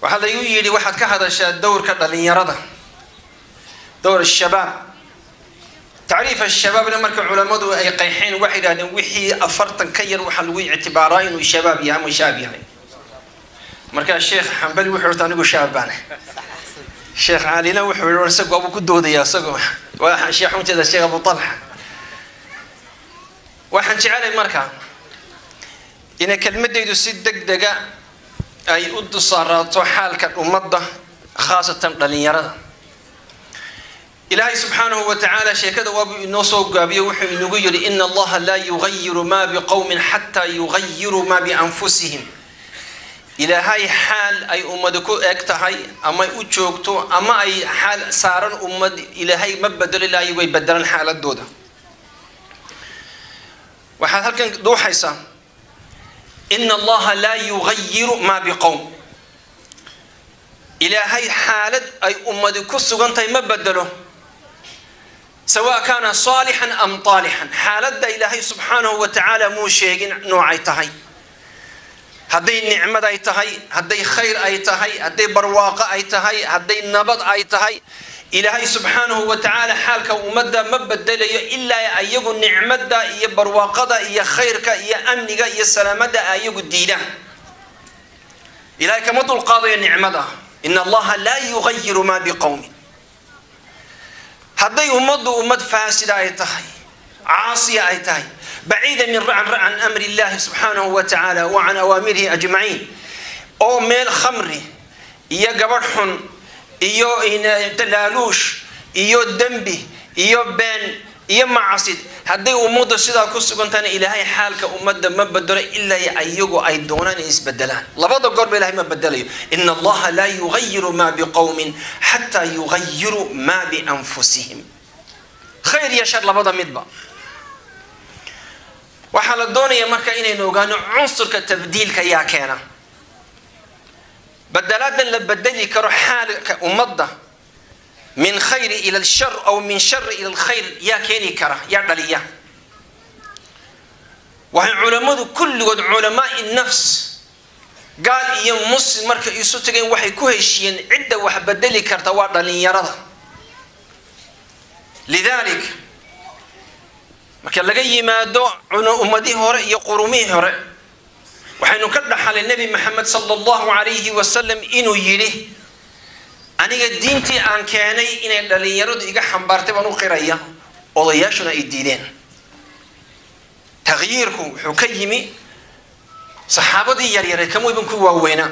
waxaa laygu yidhi waxaad ka hadashaa dowrka dhalinyarada dowr shabaab tacriif ashabaabna marka culammadu ay qeexeen waxay yidhahdeen wixii afartan ka yar waxaa lagu ictibaaraa inuu shabaab yahay ama shaab yahay markaa sheekh xambali wuxuu orta anigu shaab baane sheekh caalina wuxuu yihi isagu abuu ku doodayaa isagoo waa sheekh unteeda sheekh abu talxa waxaan jecelay marka inay kelmadaydu si deg dega ay u dusaaraato xaalka ummadda khaasatan dhalinyarada ilaahay subxaanahu wa tacaala sheekada waabuu inoo soo gaabiyo wuxuu inagu yidhi ina allaha laa yugayiru maa biqowmin xataa yugayiruu maa bianfusihim ilaahay xaal ay ummadi ku eg tahay ama u joogto ama ay xaal saaran ummad ilaahay ma bedelo ilaahay way bedelaan xaaladooda waxaad halkan dhuuxaysaa ina allaha laa yugayiru maa biqowm ilaahay xaalad ay ummadi ku sugan tahay ma bedelo sawa kaana saalixan am taalixan xaaladda ilaahay subxaanahu wa tacaala muu sheegin noocay tahay hadday nicmad ay tahay hadday khayr ay tahay hadday barwaaqo ay tahay hadday nabad ay tahay ilaahay subxaanahu wa tacaala xaalka ummadda ma bedelayo ilaa ayagu nicmada iyo barwaaqada iyo khayrka iyo amniga iyo salaamada ayagu diidaan ilahay kama dulqaadayo nicmada in allaha laa yugayiru maa biqowmin hadday ummaddu ummad faasida ay tahay caasiya ay tahay baciida min can amri illahi subxaanahu wa tacaala wa can awaamirihi ajmaciin oo meel khamri iyo gabadh xun iyo dalaaluush iyo dembi iyo been iyo macasid hadday ummaddu sidaa ku sugantahna ilaahay xaalka ummadda ma bedelo ilaa ayagu ay doonaan inay isbedelaan labada goorba ilahay ma bedelayo ina allaha laa yugayiru maa biqowmin xataa yugayiru maa bianfusihim khayr iyo shar labada midba waxaa la doonaya marka inaynu ogaano cunsurka tabdiilka yaa keena badalaadan la bedeli karo xaalka ummadda min khayri ila alshar aw min shari ila alkhayr yaa keeni kara yaa dhaliya waxay culammadu kulligood culamaai nafs gaal iyo muslim markay isu tageen waxay ku heshiiyeen cidda wax bedeli karta waa dhalinyarada lidalik marka laga yimaado ummadihii hore iyo qurumihii hore waxaynu ka dhaxalay nebi maxamed sala allahu calayhi wasalam inuu yidhi aniga diintii aan keenay inay dhalinyaradu iga xambaartay baan u qiraya odayaashuna ay diideen takhyiirku wuxuu ka yimi saxaabadii yaryareed kama iban ku waaweynaa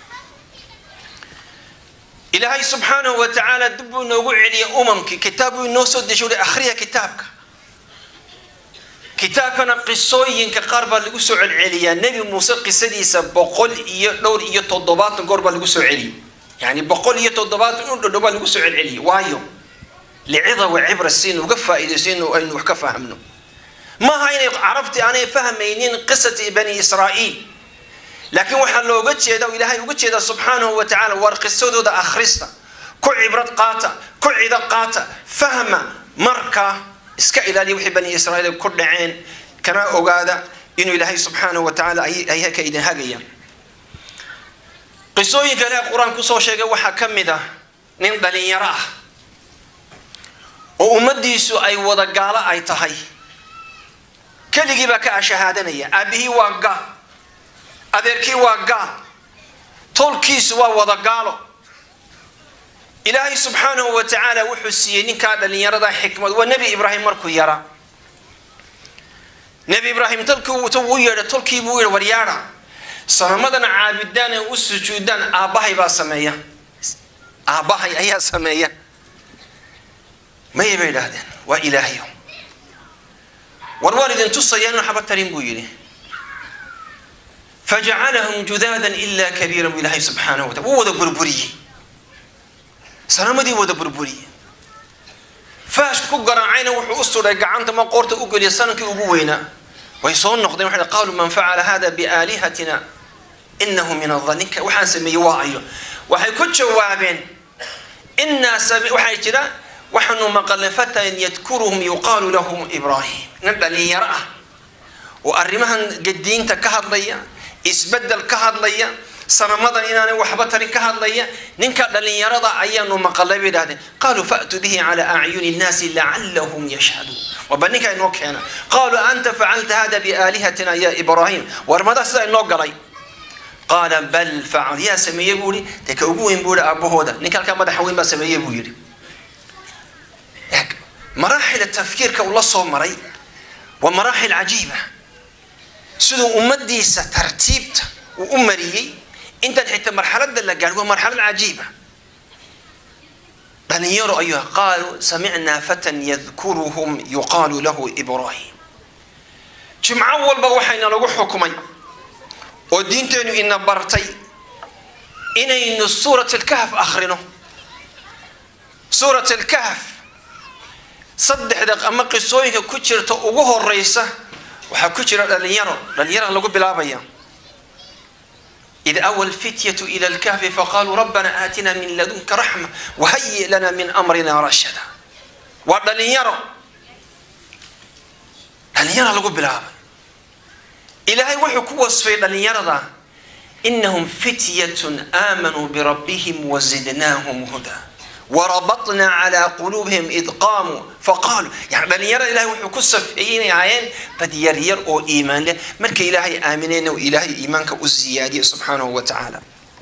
ilaahay subxaanahu wa tacaala dib buu inoogu celiyay umamkii kitaab buu inoo soo deshay ui akhriya kitaabka kitaabkana qisooyinka qaar baa lagu soo celceliyaa nebi muuse qisadiisa boqol iyo dhowr iyo toddobaatan goor baa lagu soo celiyay yani boqol iyo toddobaatan u dhodhow baa lagu soo celceliyay waayo licida wa cibra si nuga faa'iidayso inu aynu wax ka fahamno maaha inay carabtii aanay fahmaynin qisati bani israa'iil laakiin waxaa looga jeeda o ilaahay uga jeedaa subxaanahu wa tacala war qisadooda akhrista ku cibrad qaata ku cido qaata fahma markaa iska ilaaliya wixii bani israa'iil ku dhaceen kana ogaada inuu ilaahay subxaanahu wa tacaala ay ka idin hagaya qisooyinka ilaah qur-aan kusoo sheegay waxaa ka mid ah nin dhalinyaro ah oo ummadiisu ay wada gaalo ay tahay keligii baa ka ashahaadanaya aabihii waa gaal adeerkii waa gaal tolkiisu waa wada gaalo ilaahay subxaanahu wa tacaala wuxuu siiyey ninkaa dhalinyarada xikmad waa nebi ibraahim markuu yaraa nebi ibraahim tolkii u yeedha tolkii buu yidhi waryaadha sanamadana caabidaan ee u sujuudaan aabbahay baa sameeya aabbahay ayaa sameeya maya bay idhaahdeen waa ilaahyo war waan idin tusaya inuu xaba tarin buu yidhi fajacalahum judaadan ilaa kabiira buu ilaahay subxaanahu wa taala wuu wada burburiyey sanamadii wada burburiyey faashka ku garaacayna wuxuu u sudhay gacanta ma qoorta u geliya sanankii ugu weynaa way soo noqdeen waxay qaaluu man facala hada biaalihatina inahu min adhaninka waxaan sameeyey waa ayo waxay ku jawaabeen inaa waxay jira waxaanu maqalnay fatan yadkuruhum yuqaalu lahum ibraahim nin dhalinyaro ah oo arrimahan gadiinta ka hadlaya isbedel ka hadlaya sanamadan inaanay waxba tarin ka hadlaya ninka dhalinyarada ayaanu maqalay bay idhahdeen qaaluu fa'tuu bihi calaa acyuni nnaasi lacallahum yashhaduun waba ninka inoo keena qaaluu anta facalta hada biaalihatina ya ibraahim war madaa sidaa inoo galay qaala bal facal yaa sameeye buu ihi dee ka ugu weyn buu ihi aabbahooda ninka halkaa madaxa weyn baa sameeye buu yidhi maraaxil tafkiirka uu la soo maray waa maraaxil cajiiba siduu ummadiisa tartiibta uu u mariyey intaan xitaa marxalada la gaadhi waa marxalad cajiiba dhalinyaro ayuu qaaluu samicnaa fatan yadkuruhum yuqaalu lahu ibraahim jimco walba waxayna lagu xukumay oo diinteenu ina bartay inaynu suurat alkahf akhrino suurat alkahf saddexda ama qisooyinka ku jirta ugu horeysa waxaa ku jira dhalinyaro dhalinyara lagu bilaabaya id awa lfityatu ila lkahfi faqaaluu rabbana aatina min ladunka raxma wahayi lana min amrina rashada waa dhalinyaro dhalinyara lagu bilaabay ilaahay wuxuu ku wasfay dhalinyarada inahum fityatun aamanuu birabbihim wazidnaahum huda warabatna calaa quluubihim id qaamuu faqaaluu yani dhalinyarada ilahay wuxuu ku safeeyey inay ahaayeen bad yaryar oo iimaan leh markay ilaahay aamineen oo ilaahay iimaanka u siyaadiyey subxaanahu wa tacaala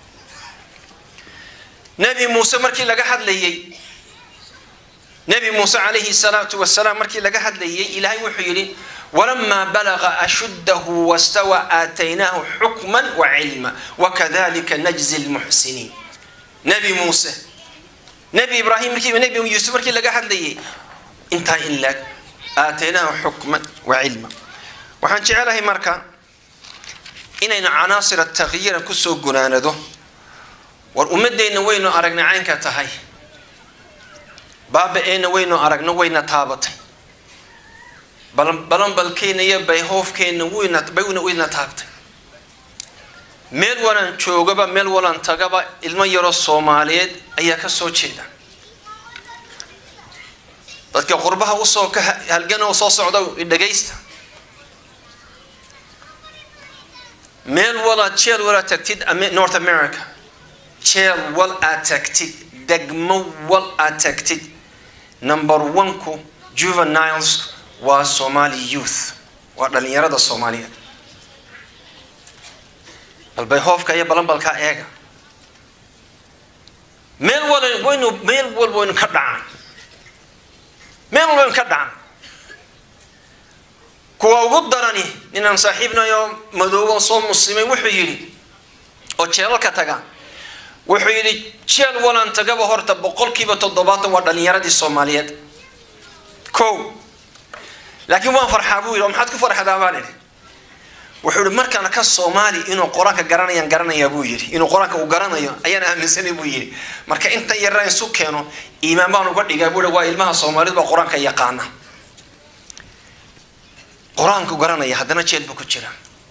nebi muuse markii laga hadlayey nebi muuse calayhi salaatu wasalaam markii laga hadlayey ilaahay wuxuu yidhi walamaa balaga ashuddahu wastawa aataynaahu xukman wacilma wakadalika najzi lmuxsiniin nebi muuse nebi ibraahim markii nebi yuusuf markii laga hadlayay intaa in laag aataynaahu xukman wa cilma waxaan jecelahay marka inaynu canaasir takyiira kusoo gunaanado war ummadeenna waynu aragnay caynka tahay baaba-eenna waynu aragno wayna taabatay balanbalkeenna iyo bayhoofkeenna wayna wayna taabtay meel walaan joogaba meel walaan tagaba ilmo yaroo soomaaliyeed ayaa ka soo jeeda dadka qurbaha usoo ka halgan oo soo socda dhagaysta meel walaad jeel walaad tagtid north america jeel wal aad tagtid degmo wal aad tagtid number one-ku juveniles waa somali youth waa dhalinyarada soomaaliyeed balbay hoofka iyo balanbalkaa eega meel wal waynu meel walba waynu ka dhacaan meel walba waynu ka dhacaan kuwa ugu darani ninaan saaxiibnayo madoobo soo muslimay wuxuu yidhi oo jeelalka taga wuxuu yidhi jeel walaan tagaba horta boqolkiiba toddobaatan waa dhalinyaradii soomaaliyeed ko laakiin waan farxaa buu yidhi oo maxaad ku farxdaa baan idhi wuxuu yihi markaan ka soomaali inuu qur-aanka garanayaan garanayaa buu yidhi inuu qur-aanka uu garanayo ayaan aaminsanay buu yidhi marka intan yaraan isu keeno iimaan baan uga dhigaa buu waa ilmaha soomaalidu baa qur-aanka yaqaana qur-aanku garanaya haddana jeel buu ku jira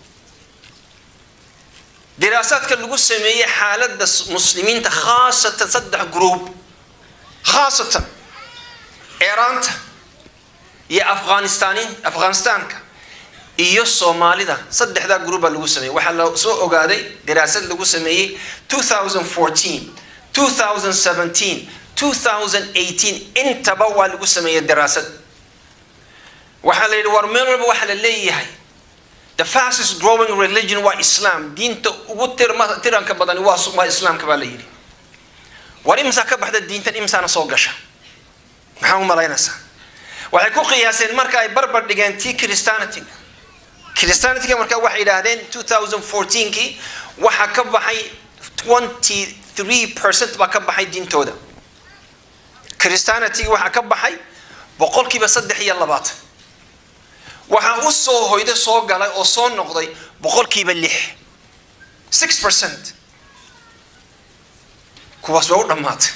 diraasaadka lagu sameeyey xaaladda muslimiinta khaasatan saddex group khaasatan eeraanta iyo afghanistaan afghanistaanka iyo soomaalida saddexdaa group baa lagu sameeyey waxaa la soo ogaaday daraasad lagu sameeyey 2014 2017 2018 intaba waa lagu sameeyey daraasad waxaa la yidhi war meel walba waxaa la leeyahay the fastest growing religion waa islam diinta ugu tirma tiranka badani waa waa islaamka baa la yidhi war imsaa ka baxda diintan imsaana soo gasha maxaa u malaynaysaa waxay ku qiyaaseen marka ay barbar dhigeen tii christianity christianityga markaa waxay yidhaahdeen 2014kii waxaa ka baxay 23 percent baa ka baxay diintooda christianityga waxaa ka baxay boqolkiiba saddex iyo labaatan waxaa u soo hoyday soo galay oo soo noqday boqolkiiba lix six percent kuwaas waa u dhammaatay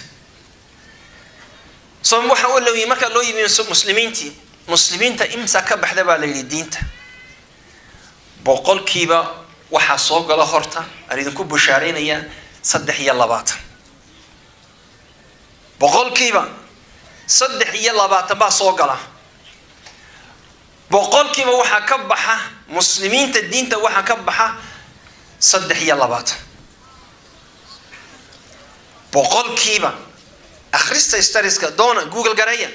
so waxa loo yimi markaa loo yimi muslimiintii muslimiinta imsa ka baxda baa la yidhi diinta boqolkiiba waxaa soo gala horta aan idinku bushaaraynayaa saddex iyo labaatan boqolkiiba saddex iyo labaatan baa soo gala boqolkiiba waxaa ka baxa muslimiinta diinta waxaa ka baxa saddex iyo labaatan boqolkiiba akhrista stariska doona google gareeya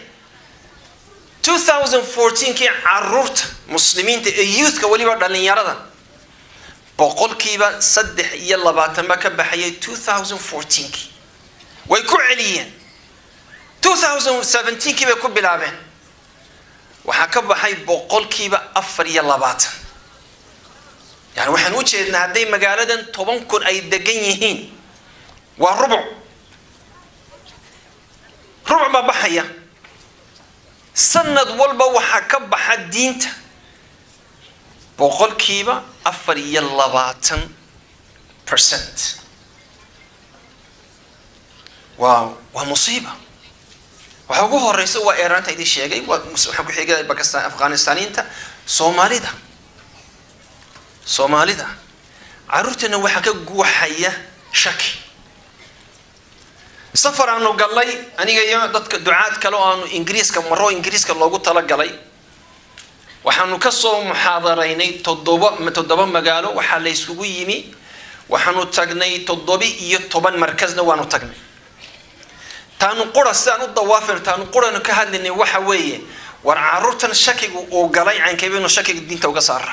2014kii caruurta muslimiinta ee youthka weliba dhalinyarada boqolkiiba saddex iyo labaatan baa ka baxayay 2014kii way ku celiyeen 2017kii bay ku bilaabeen waxaa ka baxay boqolkiiba afar iyo labaatan yani waxaan u jeednaa hadday magaaladan toban kun ay degan yihiin waa rubuc rubuc baa baxaya sanad walba waxaa ka baxa diinta boqolkiiba afar iyo labaatan percent waa waa musiiba waxa ugu horeysa waa eeraanta idin sheegay waa waxaa ku xigay bakistan afghanistaniinta soomaalida soomaalida caruurteena waxaa ka guuxaya shaki safar aanu gallay aniga iyo dadka ducaad kale oo aanu ingiriiska maro ingiriiska loogu talagalay waxaanu kasoo muxaadaraynay toddoba toddoba magaalo waxaa la yskugu yimi waxaanu tagnay toddoba iyo toban markasna waanu tagnay taanu qura sidaan u dawaafin taanu quranu ka hadlaynay waxa weeye war caruurtan shakigu uu galay caynkaybeynu shakiga diinta uga saara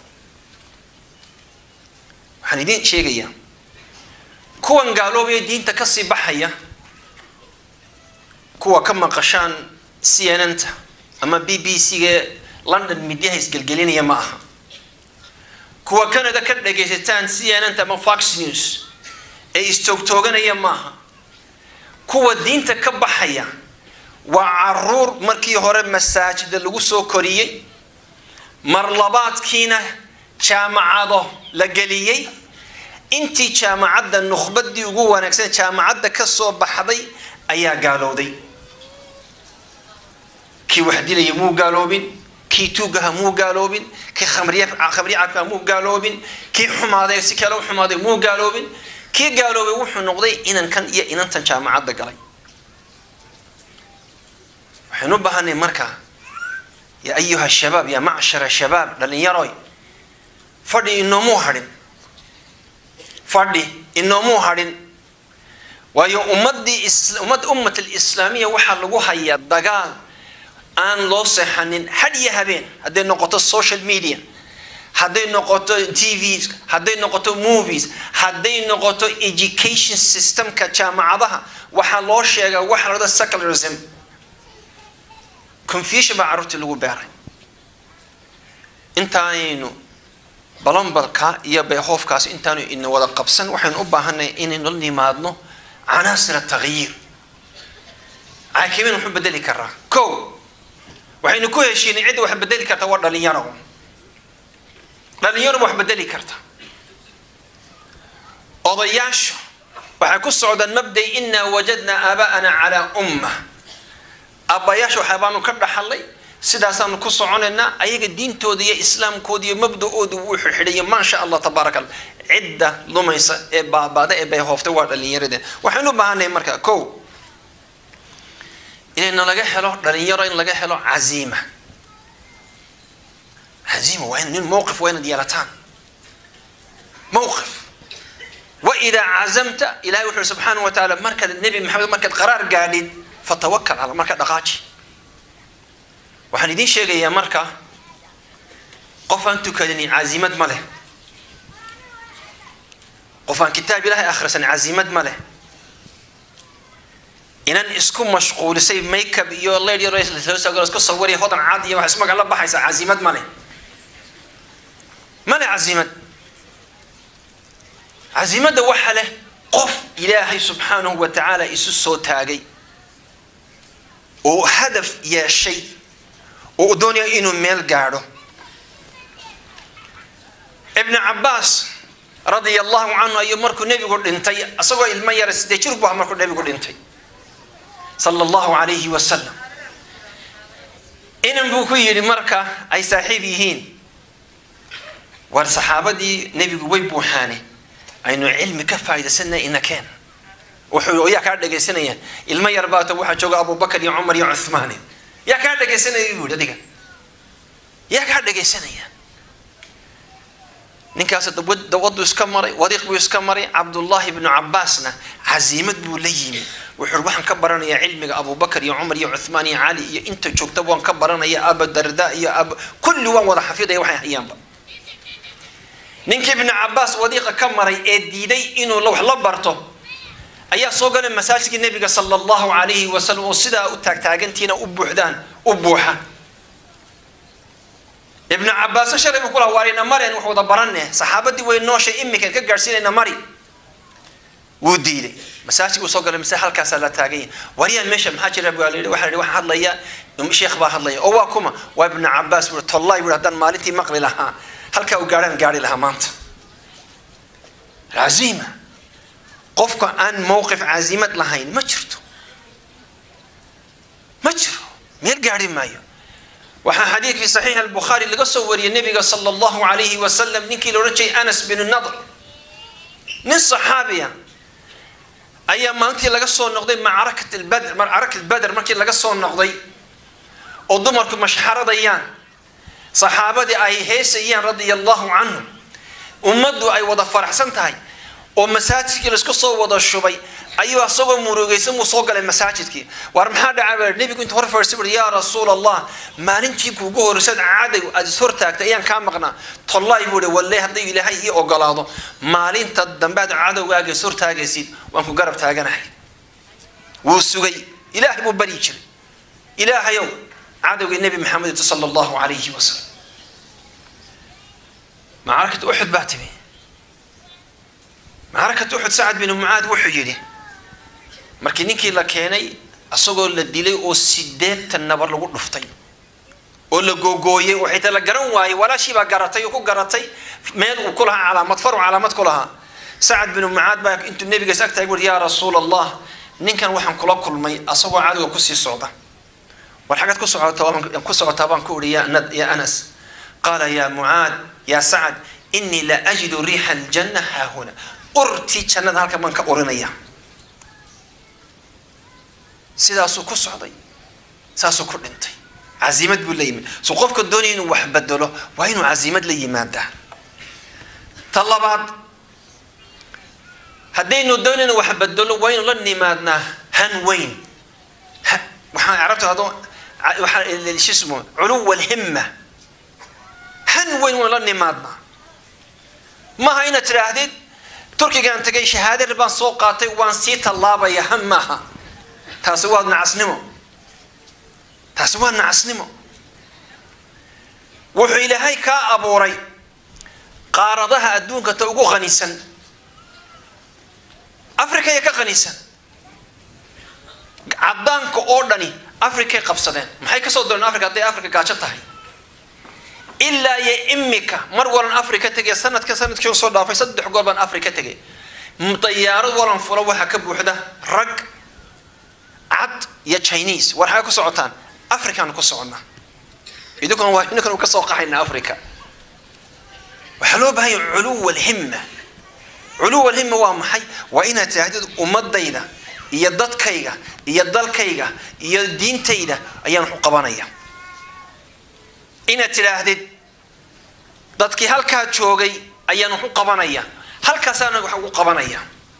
waxaan idiin sheegayaa kuwan gaaloobaya diinta kasii baxaya kuwa ka maqashaan c n n ta ama b b c ga london midyaha isgelgelinaya ma aha kuwa canada ka dhagaysataan c n n ta ama fox news ee istoogtooganaya maaha kuwa diinta ka baxaya waa caruur markii hore masaajida lagu soo koriyey mar labaadkiina jaamacado la geliyey intii jaamacadda nukhbadii ugu wanaagsan jaamacadda ka soo baxday ayaa gaalowday kii wax dilaya muu gaaloobin kii tuugaha muu gaaloobin kii khamriye khamriye cabka muu gaaloobin kii xumaaday si kale u xumaaday muu gaaloobin kii gaaloobay wuxuu noqday inankan iyo inantan jaamacadda galay waxaynu u baahanay markaa yaa ayuha shabaab yaa macshara shabaab dhalinyaroy fadhi inoomuu hadhin fadhi inoomuu hadhin waayo ummadii ummad ummat alislaamiya waxaa lagu hayaa dagaal aan loo seexanin had iyo habeen hadday noqoto social media hadday noqoto t v hadday noqoto movies hadday noqoto education systemka jaamacadaha waxaa loo sheegaa waxa la dhada secularism confusion baa carruurtii lagu beeray intaanaynu balombalka iyo bayhoofkaas intaanu ina wada qabsan waxaynu u baahanay inaynu la nimaadno canaasir takhyiir caakimin wuxuu bedeli karaa ko waxaynu ku heshiinay cidda wax bedeli karta waa dhalinyaro dhalinyaro wax bedeli karta odayaashu waxay ku socdaan mabday inaa wajadnaa aabaa'ana calaa umma aabbayaasha waxaabaanu ka dhaxalay sidaasaanu ku soconaynaa ayaga diintooda iyo islaamkooda iyo mabda-ooda wuu xidxidayo maasha allah tabaaraka allah cidda lumaysa ee baabaada ee bayhooftay waa dhalinyaradeen waxaynu u baahanay marka ko inayna laga helo dhalinyaro in laga helo caziima caziima waa nin mowqif waa inaad yeelataan mowqif waidaa cazamta ilahay wuxuu subxaanahu wa tacaala markaad nebi maxamed markaad qaraar gaadhid fatawakal cala marka dhaqaaji waxaan idiin sheegayaa marka qof aan tukadini cazimad ma leh qof aan kitaab ilahay akhrisan cazimad ma leh inan isku mashquulisay makeup iyo led yar isku sawiriya hodan cad iyo wax ismaga la baxaysa cazimad ma leh ma leh cazimad cazimadda waxa leh qof ilaahay subxaanahu wa tacaala isu soo taagay oo hadaf yeeshay oo doonaya inuu meel gaadho ibn cabaas radia allahu canhu ayuu markuu nebigu dhintay isagoo ilmo yara sidee jir bu ah markuu nebigu dhintay sala allahu alayhi wasalam inan buu ku yidhi marka ay saaxiib yihiin war saxaabadii nebigu way buuxaane aynu cilmi ka faa'idaysana inakeen wuxuu yaa kaa dhegaysanayaan ilmo yar baata waxaa jooga abubakar iyo cumar iyo cuthmaane yaa kaa dhegaysanaya buu yidhi adiga yaa kaa dhegaysanaya ninkaas dawadu iska maray wadiiq buu iska maray cabdullaahi ibnu cabaasna casiimad buu la yimi wuxuu waxaan ka baranayaa cilmiga abubakar iyo cumar iyo cuthmaan iyo cali iyo inta joogta waan ka baranaya abadarda iyo ab kulli waan wada xafidaya waxay hayaanba ninkii ibnu cabaas wadiiqa ka maray ee diiday inuu wax la barto ayaa soo galay masaajidkii nebiga sala allahu calayhi wasalam oo sidaa u taagtaagantiina u buuxdaan u buuxa ibnu cabaaso shalay buu kulaha waarina mareen wax wada baranne saxaabadii way nooshay iminkan ka gaadhsiinayna mari wuu diiday masaajidkuu soo galay mase halkaasaa la taaganya waryaa meesha maxaa jira baa layidhi waxaa la yidhi waxaa hadlaya sheekh baa hadlaya oo waa kuma waa ibnu cabaas buu tollahi buu haddaan maalintii maqli lahaa halkaa u gaadhaan gaari lahaa maanta caziima qofka aan mowqif cazimad lahayn ma jirto ma jiro meel gaari maayo waxaa xadiid fi saxiix albukhaari laga soo wariyey nebiga sala allahu calayhi wasalam ninkii la odhan jiray anas binu nadr nin saxaabiya ayaa maalintii laga soo noqday macrakat albadr macrakat badr markii laga soo noqday oo dumarku mashxaradayaan saxaabadii ay heesayaan radia allahu canhum ummaddu ay wada faraxsan tahay oo masaajidkii laisku soo wada shubay ayuu asagoo murugaysan buu soo galay masaajidkii waar maxaa dhacay baa nebigu inta hor fadhiistay bui yaa rasuul allah maalintii kuugu horreysad caday aad is hortaagtay ayaan kaa maqnaa tollaay buu hi walle hadday ilaahay ii ogolaado maalinta dambe aad cadowgaaga is hortaagaysid waan ku garab taaganahay wuu sugay ilaahay buu baryi jiray ilaahayow cadowgii nebi maxamed sala allahu calayhi wasalam macrakata uxud baa timi macrakata uxud sacad binu mucaad wuxuu yidhi markii ninkii la keenay asagoo la dilay oo sideetan nabar lagu dhuftay oo la googooyey oo xitaa la garan waayey walaashii baa garatay oo ku garatay meel uu ku lahaa calaamad faru calaamad ku lahaa sacad binu mucaad baa intuu nebigaas ag tahay buuri yaa rasuul allah ninkan waxaan kula kulmay asagoo cadowga kusii socda war xaggaad ku socotaa ku socotaa baan ku uhi ya anas qaala yaa mucaad yaa sacad inii la ajidu riixa aljanna haahuna urtii jannada halkan baan ka urinaya sidaasuu ku socday saasuu ku dhintay casiimad buu la yimid so qofka doonaya inuu wax bedelo waa inuu casiimad la yimaadaa ta labaad haddaynu doonayno wax bedelo waa inuu la nimaadnaa han weyn waxaa carabta hado waxaa shismo culuwa alhimma han weyn waan la nimaadnaa maaha inaad tidhaahdid turkigaan tagay shahaadar baan soo qaatay waan sii tallaabaya han maaha taasi waa nacasnimo taasi waa nacasnimo wuxuu ilaahay kaa abuuray qaaradaha adduunka ta ugu qanisan africa ya ka qanisan caddaanka oo dhani africay qabsadeen maxay kasoo dooreen africa hadday africa gaajo tahay ilaa iyo imika mar walan africa tegay sanadka sanadkii soo dhaafay saddex goor baan africa tegay dayaarad walan fula waxaa ka buuxda rag cad iyo chinese war xagee ku socotaan africaanu ku soconnaa idinkuna waa idinkuna ka soo qaxaynaa africa waxaa loo baahanya culuwa alhimma culuwa alhimma waa maxay waa inaad tidhaahdid ummadayda iyo dadkayga iyo dalkayga iyo diintayda ayaan wax u qabanaya inaad tidhaahdid dadkii halkaa joogay ayaan wax u qabanaya halkaasaana wax ugu qabanaya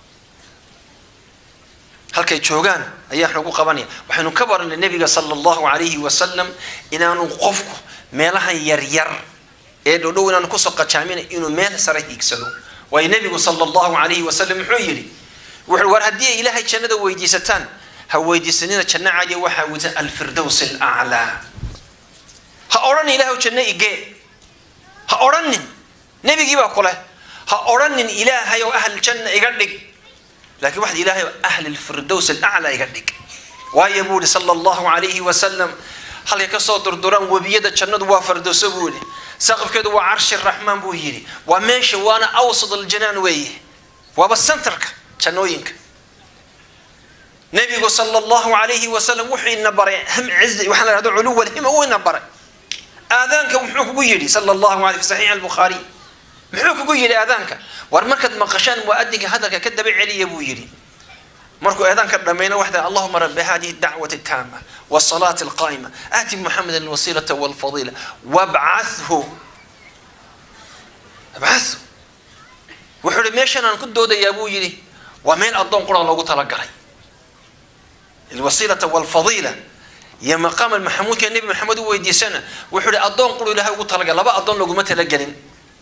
halkay joogaan ayaa wax ugu qabanaya waxaynu ka baranay nebiga sala allahu calayhi wasalam inaanu qofku meelahan yaryar ee dhowdhow inaanu kusoo qajaaminay inuu meel sare hiigsado waayo nebigu sala allahu calayhi wasalam muxuu yidhi wuxuu war haddii ay ilaahay jannada weydiisataan ha weydiisanina janno caliya waxaa wida alfirdows alaclaa ha odhanin ilahay janno igee ha odhanin nebigii baa ku leh ha odhanin ilaahay oo ahl janna iga dhig laakiin waxaad ilaahay oo ahli lfirdows alaclaa iga dhig waayo buu yihi sala allahu calayhi wasalam halkay kasoo durduraan webiyada jannadu waa fardowso buu yihi saqafkeedu waa carshi raxmaan buu yidhi waa meesha waana awsad aljanaan weeye waaba centerka jannooyinka nebigu sala allahu calayhi wasalam wuxuu ina baray ham cizi waxaa la dhahdo culuwa alhima uu ina baray aadaanka muxuu kugu yidhi sala allahu alay fi saxiix albukhaari muxuu kugu yidhi aadaanka war markaad maqashaan muadinka hadalka ka daba celiya buu yidhi markuu eedaanka dhammayna waxda allahuma rabbi hadihi dacwati taama wasalaati alqaa'ima aati muxameda alwasiilata walfadiila wabcathu abcathu wuxuu ihi meeshan aan ku doodayaa buu yidhi waa meel addoon qura loogu talagalay alwasiilata walfadiila iyo maqaam maxamuudka nebi maxamed u weydiisana wuxuu ihi addoon quru ilahay ugu talagalay laba addoon looguma talagelin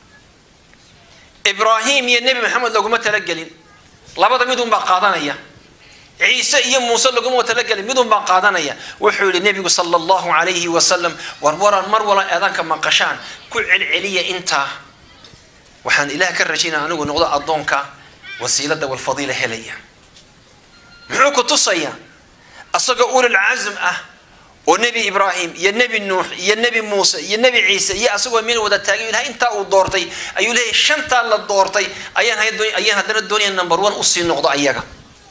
ibraahim iyo nebi maxamed looguma talagelin labada midun baa qaadanaya ciise iyo muuse laguma talagelin midun baa qaadanaya wuxuu yihi nebigu sala allahu calayhi wasalam war waran mar wala eedaanka maqashaan ku celceliya intaa waxaan ilaah ka rajaynaa anigu noqdo addoonka wasiilada walfadiila helaya muxuu ku tusayaa asagoo ulil casm ah oo nebi ibraahim iyo nebi nuux iyo nebi muuse iyo nebi ciise iyo asagoo meel wada taagay ilahay intaa uu doortay ayuu leeyahy shantaa la doortay ayaan ayaan haddana doonaya number one usii noqdo ayaga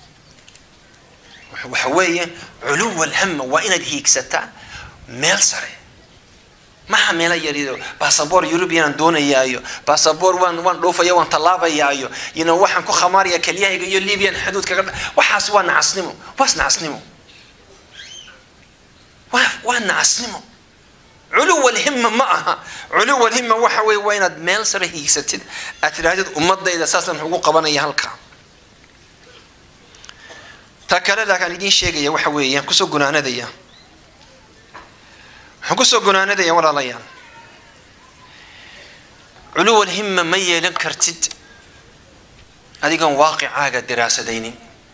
waxa weeye culuwa alhama waa inaad hiigsataa meel sare maha meela yarido basaboor eurubian doonayaayo basaboor waan waan dhoofaya waan tallaabayaayo yino waxaan ku khamaaraya kelyahayga iyo libian xuduudkaga waxaas waa nacasnimo waas nacasnimo waa waa nacasnimo culuwa alhima ma aha culuwa alhima waxa weye waa inaad meel sare hiigsatid aad tidhaahdid ummadayda saasaan ugu qabanaya halkaa ta kale laakaan idiin sheegaya waxa weeyaan kusoo gunaanadaya waxaan kusoo gunaanadaya walaalayaal culuw alhima ma yeelan kartid adigoon waaqicaaga diraasadaynin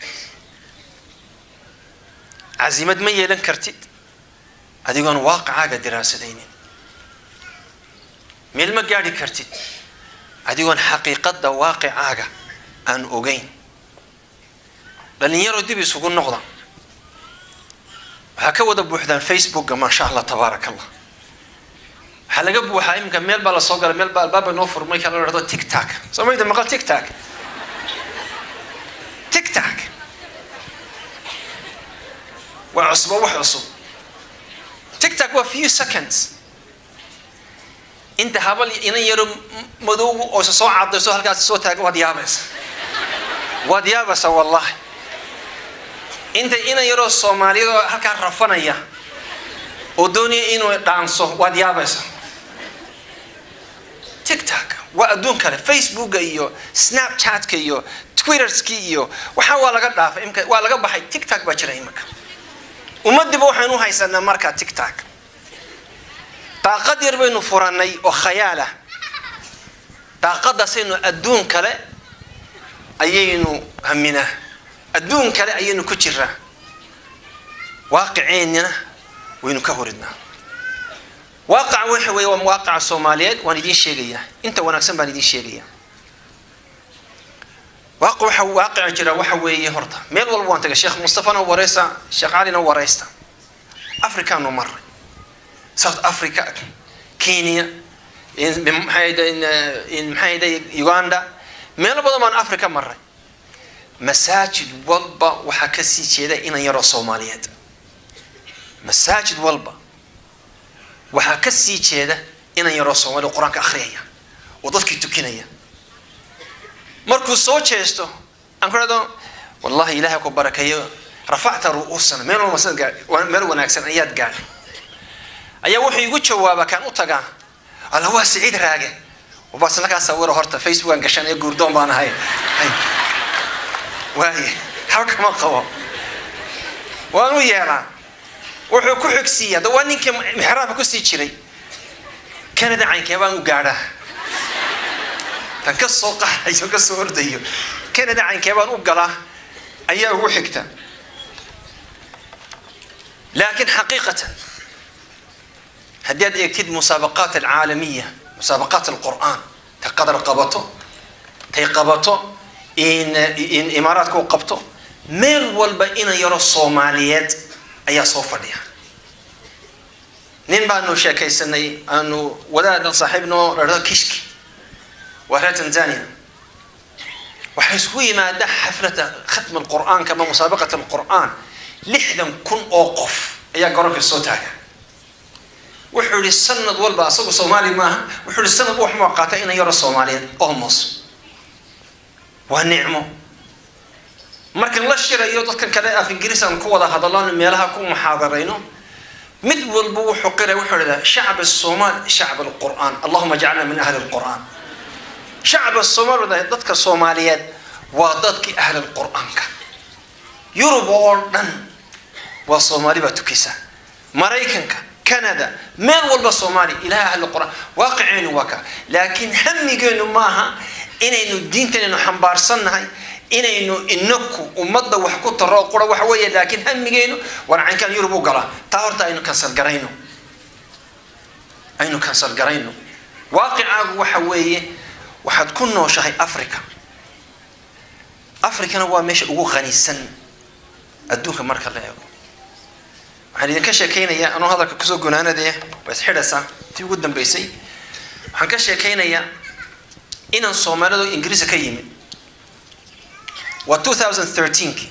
cazimad ma yeelan kartid adigoon waaqicaaga diraasadaynin meel ma gaadhi kartid adigoon xaqiiqadda waaqicaaga aan ogeyn dhalinyaro dib isugu noqda waxaa ka wada buuxdaan facebooka maasha allah tabaaraka allah waxaa laga buuxaa iminka meel baa lasoo galay meel baa albaaba noo furmay kala la dhahdo tictak soo mayda maqal tictak tictak waa cusbo wax cusub tictak waa few seconds inta habal inan yaro madowgu oo isa soo cadayso halkaas soo taaga waad yaabaysa waad yaabaysa wallahi inta inan yaroo soomaaliyadoo halkaa rafanaya oo doonaya inuu dhaanso waad yaabaysa tictak waa adduun kale facebooka iyo snapchatka iyo twitterski iyo waxaa waa laga dhaafay imka waa laga baxay tictak baa jira iminka ummadiba waxaynu haysanaa markaa tictak daaqad yar baynu furanay oo khayaalah daaqadaasaynu adduun kale ayaynu haminaa adduun kale ayaynu ku jiraa waaqiceenina waynu ka horidnaa waaqaca waxa weeye waa waaqaca soomaaliyeed waan idiin sheegayaa inta wanaagsan baan idiin sheegayaa waaq waxa waaqica jira waxa weeye horta meel walba waan tagay sheekh mustafana wareysta sheekh calina wareysta africaanu maray south africa kenya maxay uganda meelo badan baan africa maray masaajid walba waxaa kasii jeeda inan yaroo soomaaliyeed masaajid walba waxaa ka sii jeeda inan yaroo soomaaliya qur-aanka akhriyaya oo dadkii tukinaya markuu soo jeesto aan ku dhahdo wallahi ilaahay ku barakeeyo rafacta ru'uusana meel walba meel wanaagsan ayaad gaadhay ayaa wuxuu igu jawaaba kaan u tagaa alla waa siciid raage bas lakaa sawiro horta facebookan gashan ee guurdoon baan ahay waaye haba kama qabo waan u yeelaa wuxuu ku xigsiiya da waa ninkii mixraabka kusii jiray canada caynkee baan u gaadhaa tan ka soo qaxayo ka soo ordayo canada caynkee baan u galaa ayaa ugu xigta laakiin xaqiiqatan haddii aad eegtid musaabaqaat alcaalamiya musaabaqaat alqur'aan tay qadar qabato tay qabato in in imaaraadka u qabto meel walba inan yaro soomaaliyeed ayaa soo fadhiya nin baanu sheekaysanay aanu wadaadan saaxiibnoo dhahdo kishki waa reer tanzania waxay isku yimaada xaflada khatma alqur'aanka ama musaabaqat alqur'aan lixdan kun oo qof ayaa garoonka soo taaga wuxuu yihi sanad walba asagu soomaali maaha wuxuu yihi sanad wax ma qaata inan yaro soomaaliyeed almost waa nicmo markan la shirayo dadkan kale af ingiriis aan ku wada hadalano meelaha ku muxaadarayno mid walba wuxuu qiray wuxuu idhahdaa shacb الصومال shacb الqur'an allahuma jcalna min ahli الqur'an shacba soomaalida dadka soomaaliyeed waa dadkii ahlul qur-aanka yurub oo dhan waa soomaali baa tukisa maraykanka canada meel walba soomaaliya ilaha ahlu qur-aan waaqiceenu waa ka laakiin hamigeenu maaha inaynu diintanaynu xambaarsannahay inaynu inaku ummadda wax ku taro qura waxa weeye laakiin hamigeenu warcankaan yurub u galaa taa horta aynu kansal garayno aynu kansal garayno waaqicaagu waxa weeye waxaad ku nooshahay africa africana waa meesha ugu qanisan adduunka marka la eego waxaan idinka sheekaynayaa anuu hadalka kusoo gunaanadee waa isxidhaysaa tii ugu dambeysay waxaan ka sheekaynayaa inaan soomaalida ingiriiska ka yimid waa two thousand thirteenki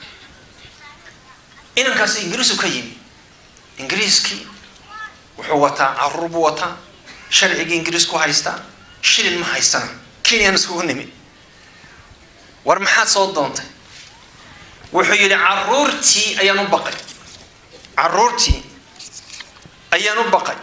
inankaas ingiriisu ka yimid ingiriiskii wuxuu wataa caruur buu wataa sharcigii ingiriisku haystaa shilin ma haystana kenyaan iskugu nimid war maxaad soo doontay wuxuu yidhi caruurtii ayaan u baqay caruurtii ayaan u baqay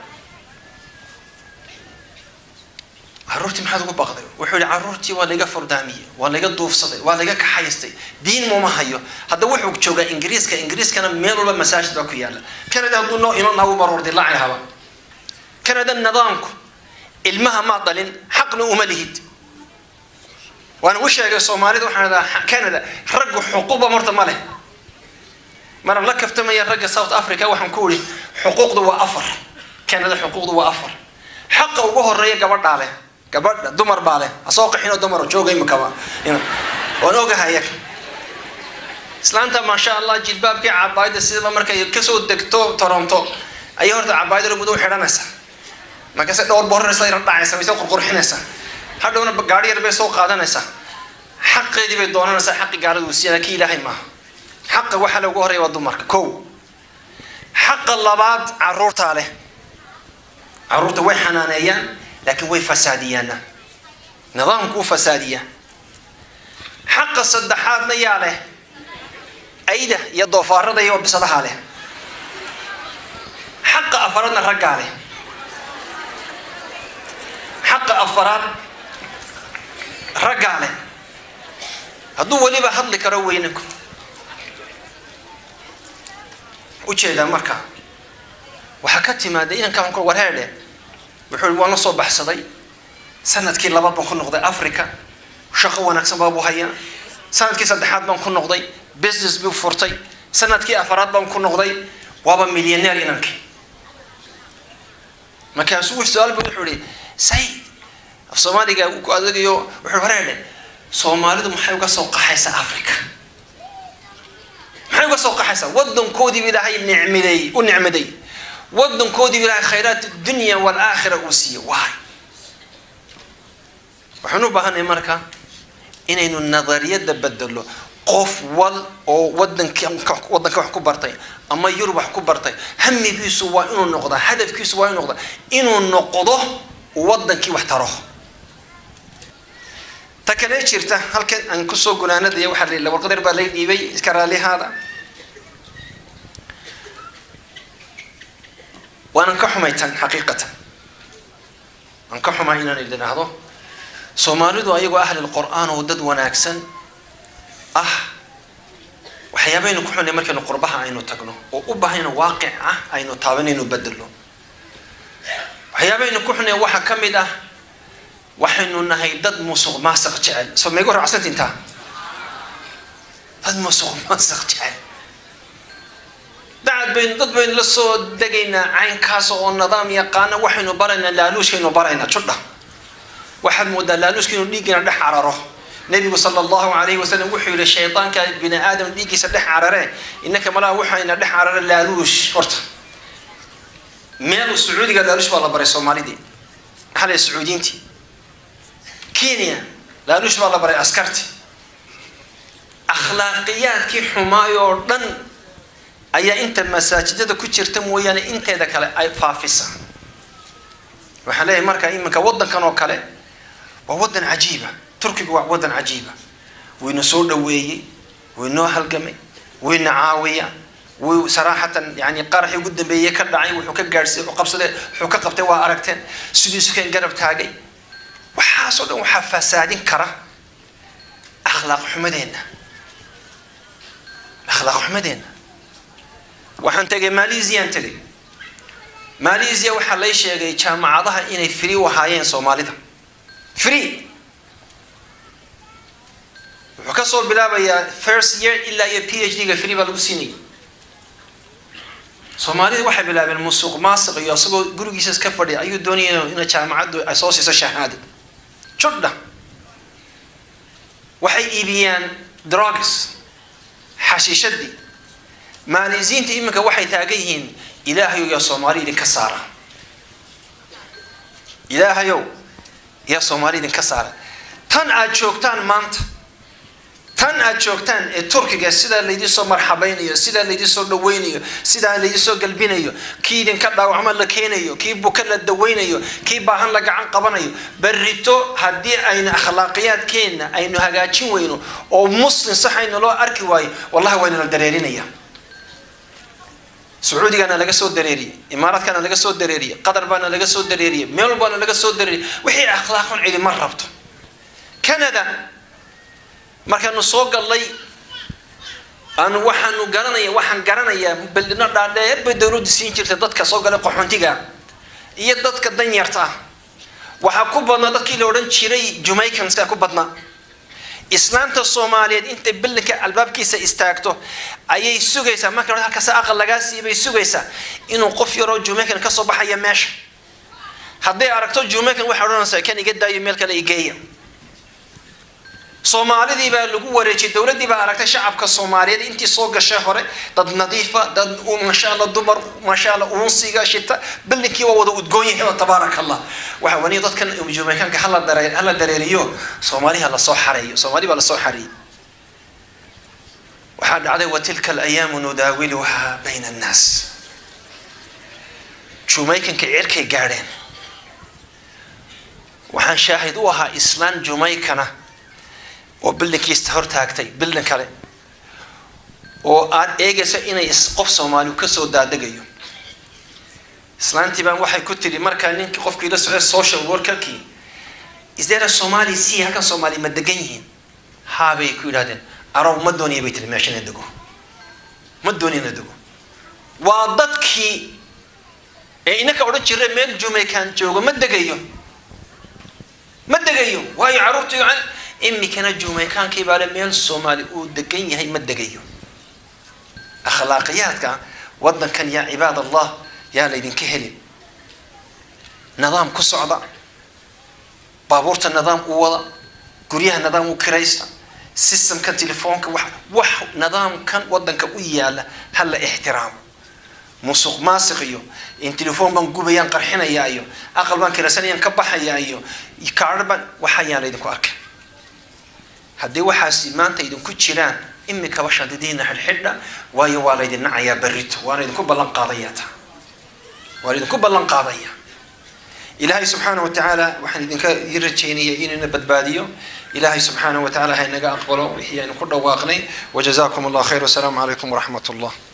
caruurtii maxaad ugu baqday wuxuu yihi caruurtii waa layga fordaamiyey waa layga duufsaday waa layga kaxaystay diin muma hayo hadda wuxuu joogaa ingiriiska ingiriiskana meel walba masaajid baa ku yaala canada hadduu noo iman lahaa mar wardilaacay haba canada nidaamku ilmaha maa dhalin xaqna uma lihid waana u sheegay soomaalida waxaan dhahaa canada raggu xuquuqba marta ma leh maraan la kaftamaya ragga south africa waxaan ku ihi xuquuqda waa afar canada xuquuqda waa afar xaqa ugu horeeya gabadhaa leh gabadha dumar baa leh ha soo qaxinoo dumar jooga imikaba waan ogahay islaanta maasha allah jilbaabkii cabaayada sidaba markay kasoo degto toronto ayay horta cabaayada muddo u xidhanaysaa markaase dhowr booraraysa yar dhacaysa way soo qurqurxinaysaa hadhowna gaari yar bay soo qaadanaysaa xaqeedii bay doonanaysaa xaqi gaalada uu siiyana kii ilaahay maaha xaqa waxaa loogu horeeya waa dumarka kow xaqa labaad caruurtaa leh caruurta way xanaaneeyaan laakiin way fasaadiyaana nidaamku u fasaadiyaa xaqa saddexaadna yaa leh ayda iyo doofaarada iyo bisadaha leh xaqa afaraadna raggaa leh xaqa afaraad raggaa leh hadduu weliba hadli karo weynanku ujeedaa marka waxaa ka timaada inankaan ku warheedhe wuxuu waan la soo baxsaday sanadkii labaad baan ku noqday africa shaqo wanaagsan baabuu hayaa sanadkii saddexaad baan ku noqday business buu furtay sanadkii afaraad baan ku noqday waaba milyaneer inankii markaasuu su-aal buu wuxuu ihi sayid af soomaaliga ku adeegayo wuxuu wareedhe soomaalidu maxay uga soo qaxaysaa africa maxay uga soo qaxaysaa wadankoodiiba ilaahay nicmiday u nicmiday wadankoodiiba ilaahay khayraat dunya walaakhira uu siiyey waay waxaan u baahanay marka inaynu nadariyada bedelo qof wal oo wadanki wadanka wax ku bartay ama yurub wax ku bartay hamigiisu waa inuu noqdaa hadafkiisu waa inuu noqdaa inuu noqdo wadankii wax taro ta kale jirta halkan aan kusoo gunaanadaya waxaa la warqadar baa lay dhiibay iska raalihaada waanan ka xumay tan xaqiiqatan waan ka xumay inaan idhaahdo soomaalidu ayagoo ahlil qur-aan oo dad wanaagsan ah waxyaabaynu ku xunay markaynu qurbaha aynu tagno oo u baahayna waaqic ah aynu taabanaynu bedelno waxyaabaynu ku xunay waxaa ka mid ah waxaynu nahay dad musuq maasaq jecel soo meegu raacsantintaa dad musuq maasaq jecel dacad baynu dad baynu la soo degaynaa caynkaas oo nidaam yaqaana waxaynu baraynaa laaluushkaynu baraynaa judha waxaad moodaa laaluushka inuu dhiiggina dhex cararo nebigu sala allahu calayhi wasalam wuxuu yihi shaydaanka bini aadam dhiiggiisa dhex carare innaka malaha waxayna dhex carare laaluush horta meel sacuudiga laaluush baa la baray soomaalidii maxaa la sacuudiintii kenya laaluush baa la baray askarti akhlaaqiyaadkii xumaay oo dhan ayaa inta masaajidada ku jirta mooyaane inteeda kale ay faafisa waxaan leeyahay marka iminka waddankan oo kale waa waddan cajiiba turkiga waa waddan cajiiba wayna soo dhaweeyey waynoo halgamay wayna caawiya way saraaxatan yani qaraxii ugu dambeeyey ka dhacay wuxuu ka gaadhsiy qabsade wuxuu ka qabtay waa aragteen sidiisu kan garab taagay waxaa waxaasoo dhan waxaa fasaadin kara akhlaaq xumadeenna akhlaaq xumadeenna waxaan tegay malaysiaan tegay malaysia waxaa lay sheegay jaamacadaha inay free u ahaayeen soomaalida free wuxuu ka soo bilaabayaa first year ilaa iyo p h d-ga free baa lagu siinaya soomaalida waxay bilaabeen musuq maasiq iyo isagoo gurigiisa iska fadhiya ayuu doonaya ina jaamacaddu ay soo siiso shahaada judha waxay iibiyaan drugs xashiishadii maalisiinta iminka waxay taagan yihiin ilaahayow yaa soomaali idinka saara ilaahayow yaa soomaali idinka saara tan aad joogtaan maanta tan aad joogtaan ee turkiga sidaa laydin soo marxabaynayo sidaa laydin soo dhaweynayo sidaa laydin soo galbinayo kii idinka dhaawacmo la keenayo kii buka la daweynayo kii baahan la gacan qabanayo berrito haddii aynu akhlaaqiyaadkeenna aynu hagaajin weyno oo muslim saxayna loo arki waayo wallahi wayna la dareerinaya sacuudigana laga soo dareeriyey imaaraadkana laga soo dareeriyey qatar baana laga soo dareeriyey meel walbaana laga soo dareeriyey wixii akhlaaqon cidi ma rabto canada markaanu soo gallay aanu waxaanu garanaya waxaan garanayaa beldino dhaadheer bay dowladdu siin jirtay dadka soo galay qaxoontiga iyo dadka danyarta ah waxaa ku badnaa dadkii la odhan jiray jamaicanska ku badnaa islaamta soomaaliyeed intay belinka albaabkiisa istaagto ayay sugaysaa marka hore halkaas aqal lagaa siibay sugaysaa inuu qof yaroo jamaican kasoo baxaya meesha hadday aragto jamaican waxay odhanaysaa kan iga daayo meel kale igeeya soomaalidii baa lagu wareejiyay dowladdii baa aragtay shacabka soomaaliyeed intii soo gashay hore dad nadiifa dad maasha allah dumar maasha allah uunsiga shita bilinkii waa wada udgoon yahay tabaaraka allah waxa wani dadkan jamaicanka hala daree hala dareeriyo soomaaliha lasoo xareeyo soomaali baa lasoo xareeyey waxaa dhacday watilka alayaamu nudaawiluhaa bayna annaas jamaicanka cirkay gaadheen waxaan shaahid u ahaa islaan jamaicana oo bilinkiista hortaagtay bilin kale oo aad eegayso inay qof soomaali kasoo daadegayo islaantii baan waxay ku tiri markaa ninkii qofkii la socday social workerkii isdeera soomaali si halkan soomaali ma degan yihiin haabay ku yidhahdeen arow ma dooniya bay tiri meesha ina dego ma dooniya ina dego waa dadkii ee inaka odhan jira meel jamaican joogo ma degayo ma degayo waayo carruurtii imikana jumaykaankii baale meel soomaali uu degan yahay ma degayo akhlaaqiyaadka wadankan yaa cibaad allah yaa laydinka helin nidaam ku socda baabuurta nidaam u wada guryaha nidaam u kiraysta systemkan telefoonka wax wax nidaamkan wadanka u yaala ha la ixtiraamo musuq maasiq iyo in telefoon baan gubayaan qarxinayaa iyo aqal baan kiraysanayaan ka baxayaa iyo kaadho baan waxayaan laydinku arkay haddii waxaasi maanta idinku jiraan imikaba shadidiina xidhxidha waayo waa laydin nacayaa berrito waana idinku ballan qaadaya ta waan idinku ballan qaadaya ilaahay subxaana wa tacaala waxaan idinka ii rajaynaya inuu ina badbaadiyo ilaahay subxaana wa tacaala ha inaga aqbalo wixii aynu ku dhawaaqnay wajazaakum allah khayr wasalaamu calaykum waraxmat allah